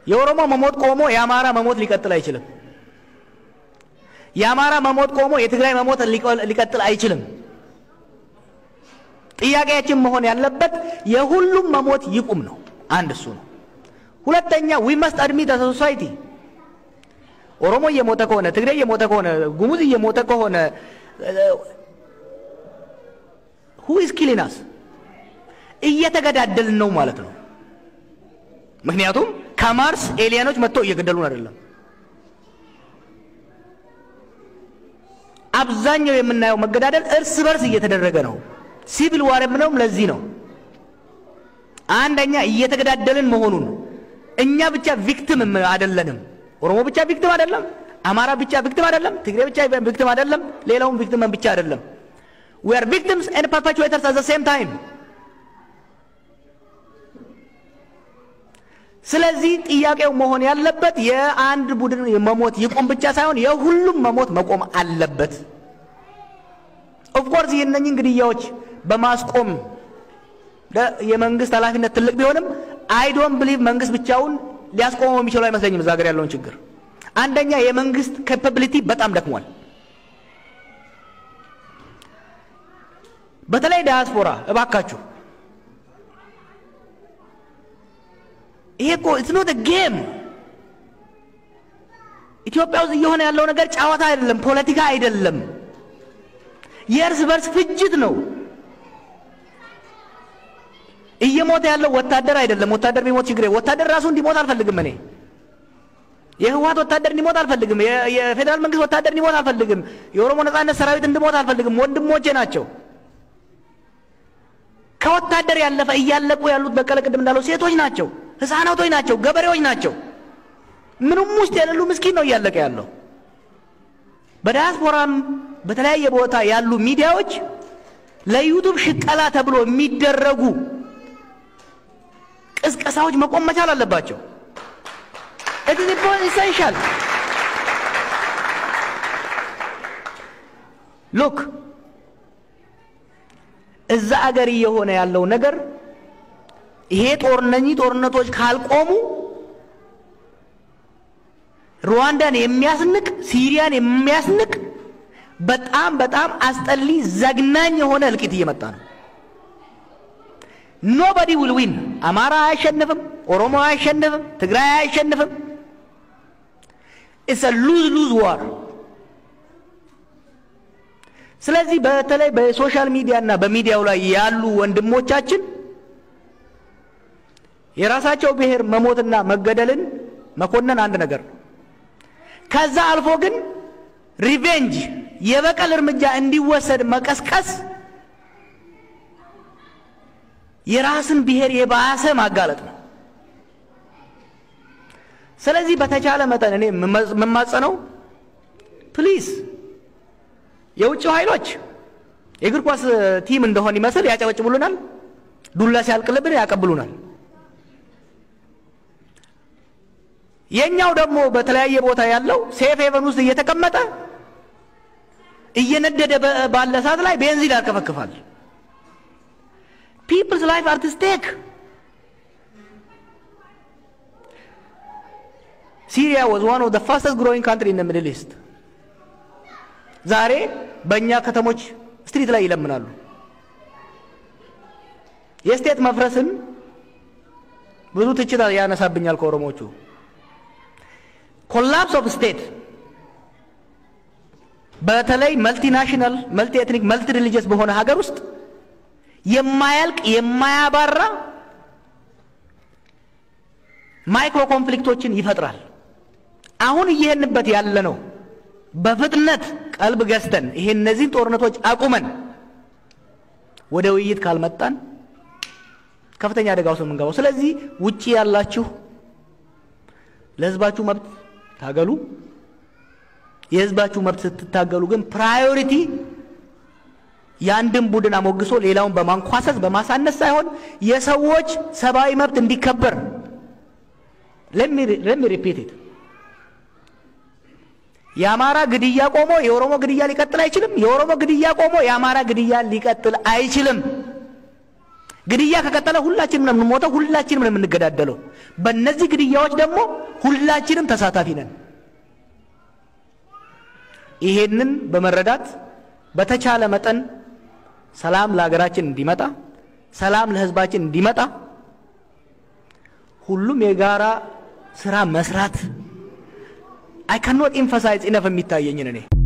የኦሮሞ መሞት ቆሞ የአማራ መሞት ሊቀጥል አይችልም። የአማራ መሞት ቆሞ የትግራይ መሞት ሊቀጥል አይችልም። ጥያቄያችን መሆን ያለበት የሁሉም መሞት ይቁም ነው። አንድ እሱ ነው። ሁለተኛ ዊ መስት አድሚት አስ ሶሳይቲ ኦሮሞ እየሞተ ከሆነ ትግሬ እየሞተ ከሆነ ጉሙዝ እየሞተ ከሆነ ሁ ኢዝ ኪሊናስ እየተገዳደልን ነው ማለት ነው። ምክንያቱም ከማርስ ኤሊያኖች መጥተው እየገደሉን አይደለም። አብዛኛው የምናየው መገዳደል እርስ በርስ እየተደረገ ነው። ሲቪል ዋር የምነውም ለዚህ ነው። አንደኛ እየተገዳደልን መሆኑን እኛ ብቻ ቪክቲም አይደለንም። ኦሮሞ ብቻ ቪክቲም አይደለም። አማራ ብቻ ቪክቲም አይደለም። ትግሬ ብቻ ቪክቲም አይደለም። ሌላውም ቪክቲም ብቻ አይደለም። ዊ አር ቪክቲምስ ኤንድ ፐርፔቹዌተርስ አት ዘ ሴም ታይም። ስለዚህ ጥያቄው መሆን ያለበት የአንድ ቡድን መሞት ይቆም ብቻ ሳይሆን የሁሉም መሞት መቆም አለበት። ኦፍኮርስ የእነኝን ግድያዎች በማስቆም የመንግስት ኃላፊነት ትልቅ ቢሆንም አይ ዶንት ብሊቭ መንግስት ብቻውን ሊያስቆመው የሚችለው አይመስለኝም። እዛ ሀገር ያለውን ችግር አንደኛ የመንግስት ካፓቢሊቲ በጣም ደክሟል። በተለይ ዳያስፖራ እባካችሁ ይሄ እኮ ኢትስ ኖት ጌም። ኢትዮጵያ ውስጥ እየሆነ ያለው ነገር ጨዋታ አይደለም፣ ፖለቲካ አይደለም፣ የእርስ በርስ ፍጅት ነው። እየሞተ ያለው ወታደር አይደለም። ወታደር ቢሞት ችግር ወታደር ራሱ እንዲሞት አልፈልግም። እኔ የህወሓት ወታደር እንዲሞት አልፈልግም። የፌዴራል መንግስት ወታደር እንዲሞት አልፈልግም። የኦሮሞ ነጻነት ሰራዊት እንዲሞት አልፈልግም። ወንድሞቼ ናቸው። ከወታደር ያለፈ እያለቁ ያሉት በቀለ ቅድም እንዳለው ሴቶች ናቸው፣ ህፃናቶች ናቸው፣ ገበሬዎች ናቸው። ምንም ውስጥ የሌሉ ምስኪን ነው እያለቀ ያለው። በዲያስፖራም በተለያየ ቦታ ያሉ ሚዲያዎች ለዩቱብ ሽቀላ ተብሎ የሚደረጉ ቅስቀሳዎች መቆም መቻል አለባቸው። ኢትስ ኢሰንሻል ሉክ እዛ አገር እየሆነ ያለው ነገር ይሄ ጦርነኚህ ጦርነቶች ካልቆሙ ሩዋንዳን የሚያስንቅ ሲሪያን የሚያስንቅ በጣም በጣም አስጠሊ ዘግናኝ የሆነ እልቂት እየመጣ ነው። ኖበዲ ዊል ዊን። አማራ አያሸንፍም፣ ኦሮሞ አያሸንፍም፣ ትግራይ አያሸንፍም። ኢትስ ሉዝ ሉዝ ዋር። ስለዚህ በተለይ በሶሻል ሚዲያ እና በሚዲያው ላይ ያሉ ወንድሞቻችን የራሳቸው ብሔር መሞትና መገደልን መኮነን አንድ ነገር ነው። ከዛ አልፎ ግን ሪቬንጅ የበቀል እርምጃ እንዲወሰድ መቀስቀስ የራስን ብሔር የባሰ ማጋለጥ ነው። ስለዚህ በተቻለ መጠን እኔ የምማጸነው ፕሊዝ የውጭው ኃይሎች የእግር ኳስ ቲም እንደሆን ይመስል ያጨበጭቡልናል፣ ዱላ ሲያልቅልብን ያቀብሉናል። የኛው ደግሞ በተለያየ ቦታ ያለው ሴፍ ሄቨን ውስጥ እየተቀመጠ እየነደደ ባለ ሰዓት ላይ ቤንዚን ያርከፈክፋል። ፒፕልስ ላይፍ አት ስቴክ። ሲሪያ ዋዝ ዋን ኦፍ ዘ ፋስተስት ግሮዊንግ ካንትሪ ኢን ሚድል ኢስት። ዛሬ በእኛ ከተሞች ስትሪት ላይ ይለምናሉ። የስቴት መፍረስን ብዙ ትችት ያነሳብኛል ከኦሮሞቹ። ኮላፕስ ኦፍ ስቴት በተለይ መልቲናሽናል መልቲ ኤትኒክ መልቲ ሪሊጂየስ በሆነ ሀገር ውስጥ የማያልቅ የማያባራ ማይክሮ ኮንፍሊክቶችን ይፈጥራል። አሁን እየሄንበት ያለ ነው። በፍጥነት ቀልብ ገዝተን ይሄ እነዚህን ጦርነቶች አቁመን ወደ ውይይት ካልመጣን ከፍተኛ አደጋ ውስጥ የምንገባው። ስለዚህ ውጪ ያላችሁ ለህዝባችሁ መብት ታገሉ። የህዝባችሁ መብት ስትታገሉ ግን ፕራዮሪቲ የአንድን ቡድን አሞግሶ ሌላውን በማንኳሰስ በማሳነስ ሳይሆን የሰዎች ሰብአዊ መብት እንዲከበር ለሚ ሪፒት ኢት የአማራ ግድያ ቆሞ የኦሮሞ ግድያ ሊቀጥል አይችልም። የኦሮሞ ግድያ ቆሞ የአማራ ግድያ ሊቀጥል አይችልም። ግድያ ከቀጠለ ሁላችንም ነው የምንሞተው፣ ሁላችንም ነው የምንገዳደለው። በእነዚህ ግድያዎች ደግሞ ሁላችንም ተሳታፊ ነን። ይሄንን በመረዳት በተቻለ መጠን ሰላም ለሀገራችን እንዲመጣ፣ ሰላም ለሕዝባችን እንዲመጣ ሁሉም የጋራ ስራ መስራት አይ ካኖት ኢንፈሳይዝ ኢነፍ የሚታየኝን እኔ